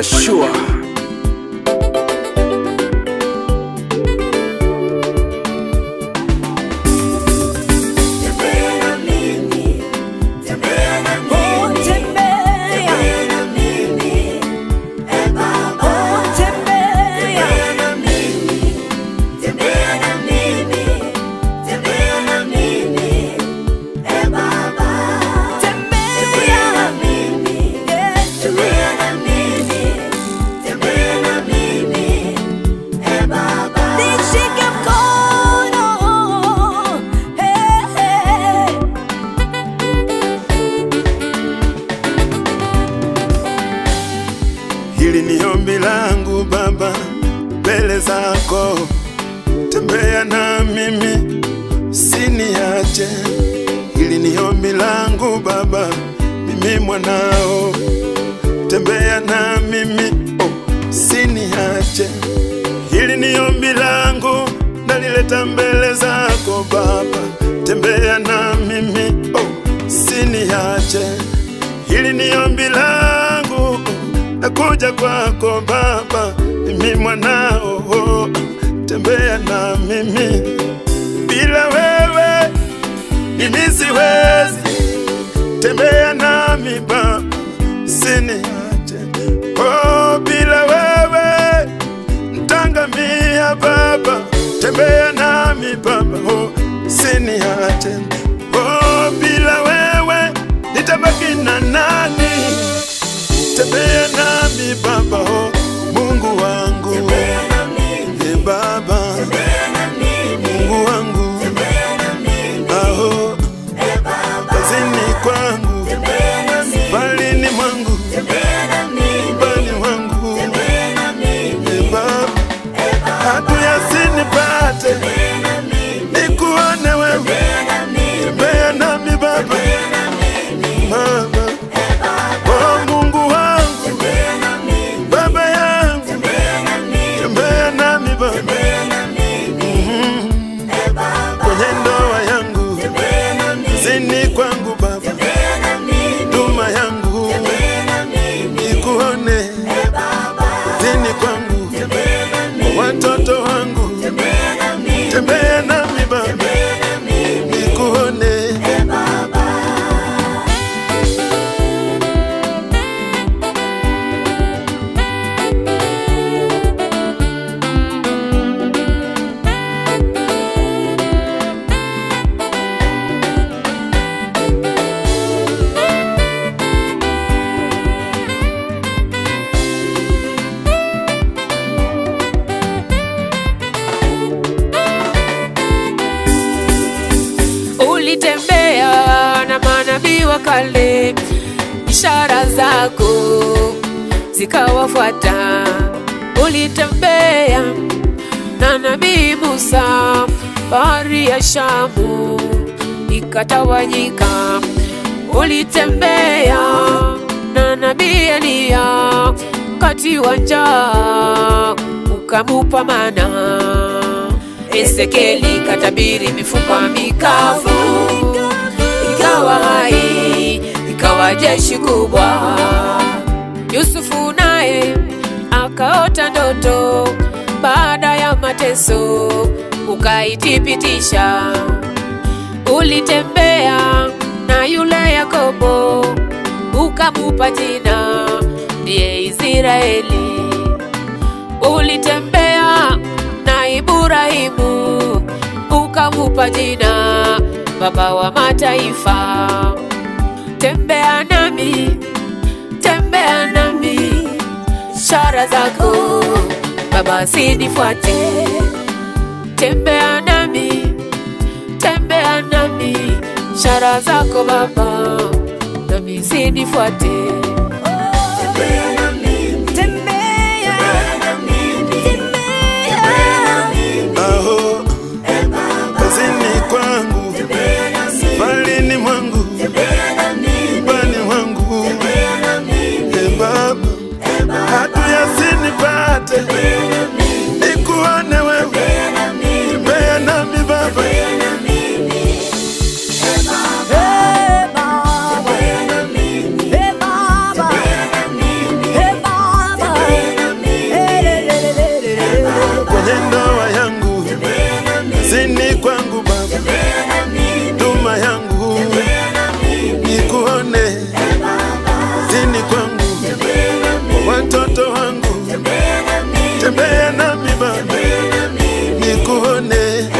Ashua. Nishike mkono hey, hey. Hili ni ombi langu Baba, mbele zako, tembea na mimi, usiniache. Hili ni ombi langu Baba, mimi mwanao, tembea na mimi, oh, usiniache. Hili ni ombi langu, nalileta mbele zako Baba, tembea na mimi, oh, usiniache. Hili ni ombi langu, nakuja kwako Baba, mimi mwanao, oh, tembea na mimi. Bila wewe mimi siwezi, tembea nami Baba, usiniache. Oh, bila wewe ntangamia Baba, tembea nami Baba, oh, usiniache. Oh, bila wewe nitabaki na nani? Tembea nami Baba, oh, Mungu wangu, e Baba, Mungu wangu, aho, kazini kwangu, balini mwangu, bali wangu, e Baba, adui asinipate, nikuone wewe, tembea nami Baba, Baba, oh Mungu wangu, Baba yangu, tembea nami Baba, Mhm. kwenye ndoa yangu, zini kwangu Baba, duma yangu, nikuone, zini kwangu, watoto wangu, tembea nami Baba, nikuone. Ulitembea na manabii wa kale, ishara zako zikawafuata. Ulitembea na nabii Musa, bahari ya Shamu ikatawanyika. Ulitembea na nabii Eliya, wakati wa njaa ukamupa mana. Ezekieli katabiri mifupa mikavu, ikawa hai, ikawa jeshi kubwa. Yusufu naye akaota ndoto baada ya mateso, ukaithibitisha. Ulitembea na yule Yakobo, ukamupa jina ndiye Israeli ulitembea na Ibrahimu ukamupa jina baba wa mataifa. Tembea nami, tembea nami, ishara zako Baba sinifuate. Tembea nami, tembea nami, ishara zako Baba nami sinifuate. Tembea, tembea. aho kazini kwangu balini mwangu bani wangu e baba adui asinipate nikuone wewe tembea nami baba Hey, Baba. Hey, Baba. nikuone